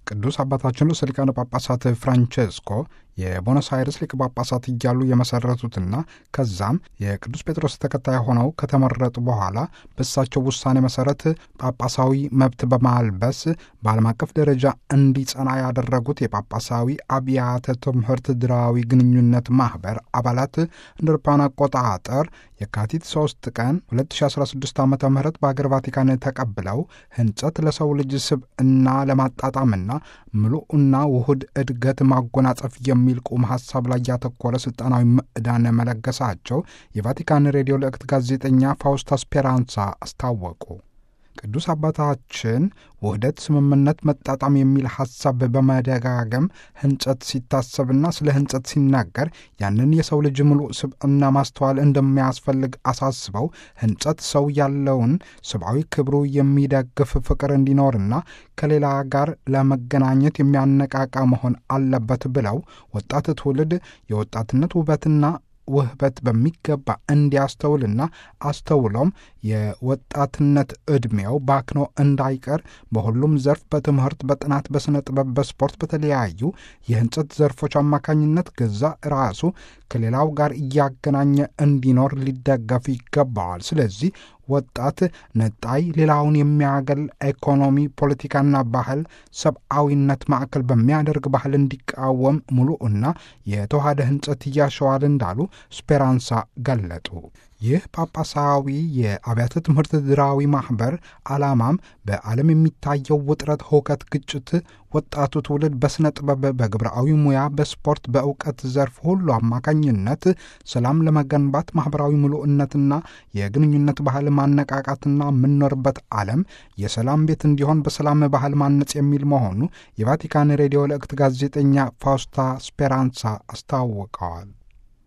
ቅዱስ አባታችን ርዕሰ ሊቃነ ጳጳሳት ፍራንቼስኮ የቦኖስ አይርስ ሊቀ ጳጳሳት እያሉ የመሰረቱትና ከዛም የቅዱስ ጴጥሮስ ተከታይ ሆነው ከተመረጡ በኋላ በእሳቸው ውሳኔ መሰረት ጳጳሳዊ መብት በማልበስ በዓለም አቀፍ ደረጃ እንዲጸና ያደረጉት የጳጳሳዊ አብያተ ትምህርት ድራዊ ግንኙነት ማህበር አባላት እንደ አውሮፓውያን አቆጣጠር የካቲት 3 ቀን 2016 ዓ ም በአገር ቫቲካን ተቀብለው ህንጸት ለሰው ልጅ ስብዕና ለማጣጣምና ምሉዕና ውሁድ እድገት ማጎናጸፍ የሚል ቁም ሀሳብ ላይ ያተኮረ ስልጣናዊ ምዕዳን መለገሳቸው የቫቲካን ሬዲዮ ልዕክት ጋዜጠኛ ፋውስታ ስፔራንሳ አስታወቁ። ቅዱስ አባታችን ውህደት፣ ስምምነት፣ መጣጣም የሚል ሐሳብ በመደጋገም ህንጸት ሲታሰብና ስለ ህንጸት ሲናገር ያንን የሰው ልጅ ምሉዕ ስብዕና ማስተዋል እንደሚያስፈልግ አሳስበው ህንጸት ሰው ያለውን ሰብአዊ ክብሩ የሚደግፍ ፍቅር እንዲኖርና ከሌላ ጋር ለመገናኘት የሚያነቃቃ መሆን አለበት ብለው ወጣት ትውልድ የወጣትነት ውበትና ውህበት በሚገባ እንዲያስተውልና አስተውሎም የወጣትነት ዕድሜው ባክኖ እንዳይቀር በሁሉም ዘርፍ በትምህርት፣ በጥናት፣ በሥነ ጥበብ፣ በስፖርት፣ በተለያዩ የህንጸት ዘርፎች አማካኝነት ገዛ ራሱ ከሌላው ጋር እያገናኘ እንዲኖር ሊደገፍ ይገባዋል። ስለዚህ ወጣት ነጣይ ሌላውን የሚያገል ኢኮኖሚ፣ ፖለቲካና ባህል ሰብአዊነት ማዕከል በሚያደርግ ባህል እንዲቃወም ሙሉዕና የተዋሃደ ህንጸት እያሸዋል እንዳሉ ስፔራንሳ ገለጡ። ይህ ጳጳሳዊ የአብያተ ትምህርት ድራዊ ማኅበር ዓላማም በዓለም የሚታየው ውጥረት፣ ሁከት፣ ግጭት ወጣቱ ትውልድ በሥነ ጥበብ፣ በግብረአዊ ሙያ፣ በስፖርት፣ በእውቀት ዘርፍ ሁሉ አማካኝነት ሰላም ለመገንባት ማኅበራዊ ምሉዕነትና የግንኙነት ባህል ማነቃቃትና የምንኖርበት ዓለም የሰላም ቤት እንዲሆን በሰላም ባህል ማነጽ የሚል መሆኑ የቫቲካን ሬዲዮ ልዕክት ጋዜጠኛ ፋውስታ ስፔራንሳ አስታውቀዋል።